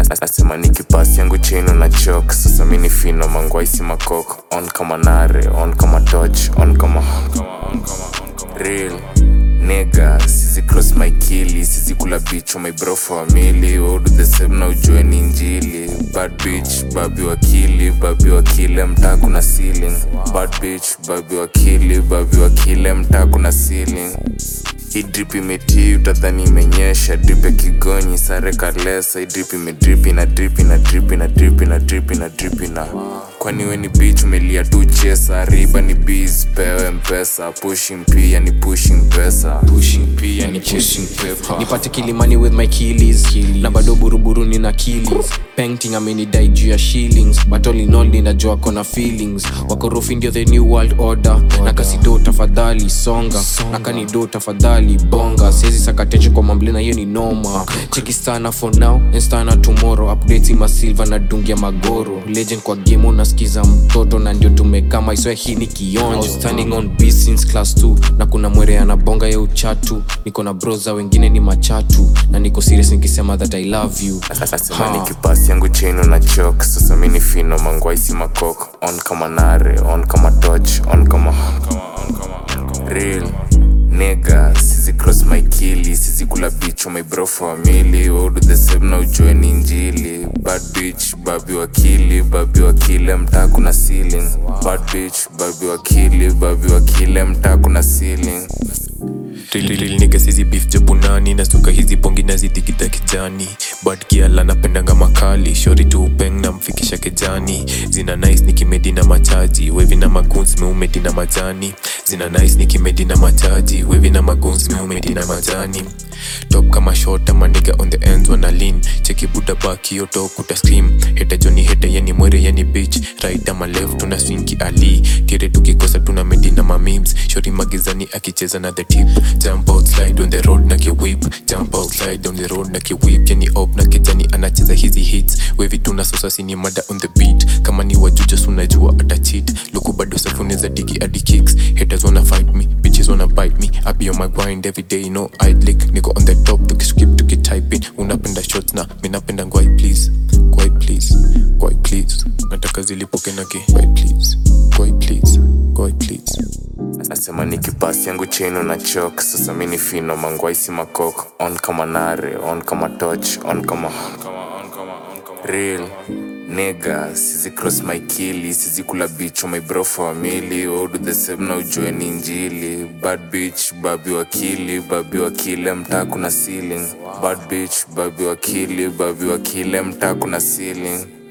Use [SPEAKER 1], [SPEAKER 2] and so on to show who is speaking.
[SPEAKER 1] nasema nikipasi yangu chain na chok sasa mini fino mangwaisi makok on kama nare on kama toch on kama real nega sizi cross my kili sizi kula bicho my bro famili do the same na ujue ni njili bad bitch babi wakili babi wakile mtaa kuna ceiling bad bitch babi wakili babi wakile mtaa kuna ceiling hii drip imetii utadhani imenyesha drip ya kigonyi sare kalesa hii drip imedrip ina drip ina drip ina drip ina drip ina drip ina kwani we ni bitch umelia tu chesa riba ni biz pewe mpesa pushing pia ni pushing pesa pushing pia ni chasing paper
[SPEAKER 2] nipate kilimani with my killis na bado buruburu nina killis painting amenidai juu ya shillings but all in all ninajua kona feelings wakorofi ndio the new world order na kasido tafadhali songa na kanido tafadhali bonga siezi sakatecho kwa mamblena hiyo ni noma cheki stana for now and stana tomorrow updates ma silver na dungia magoro legend kwa game unasikiza mtoto na ndio tumekama iswe hii ni kionjo standing on B since class 2 na kuna mwere anabonga ya uchatu niko na broza wengine ni machatu na niko serious nikisema that i love you
[SPEAKER 1] nasema nikipasi yangu chain na chok sasa mini fino mangwaisi makok on kama nare on kama toch on kama real nega sizi cross my kili sizi kula bicho my bro famili do the same na ujue ni njili bad bitch babi wakili babi wakile mtaa kuna ceiling bad bitch babi wakili babi wakile mtaa kuna ceiling
[SPEAKER 3] rililnika sizi beef jabunani nasuka hizi pongi nazidhikidha kijani bad kiala napendanga makali shori tu upeng na mfikisha kejani zina nice nikimedi na machaji wevi na maguns meumedi na majani zina nice nikimedi na machaji wevi na maguns meumedi na majani top kama short ama nigga on the ends wana lean cheki buda baki yoto kuta scream heta joni heta yani mwere yani bitch right ama left tuna swinki ali kire tukikosa tuna medi na mamemes shori magizani akicheza na the tip jump out slide on the road na kiwip jump out slide on the road na kiwip yani op na kijani anacheza hizi hits wevi tuna sosa sini mada on the beat kama ni wajuja sunajua ata cheat luku bado safuni za digi adi kicks haters wanna fight me bitches wanna bite me I be on my grind every day no idlik niko on the top tukiskip tukitype in unapenda shots na mi napenda ngwai please ngwai please ngwai please nataka zilipoke na ki ngwai please ngwai please ngwai please
[SPEAKER 1] nasema nikipasi yangu chain na chok sasa mini fino mangwaisi makok on kama nare on kama toch on kama real nega sizi cross my kili sizi kula bicho my bro famili do the same na ujue ni njili bad bitch babi wakili babi wakile mtaa kuna ceiling bad bitch babi wakili babi wakile mtaa kuna ceiling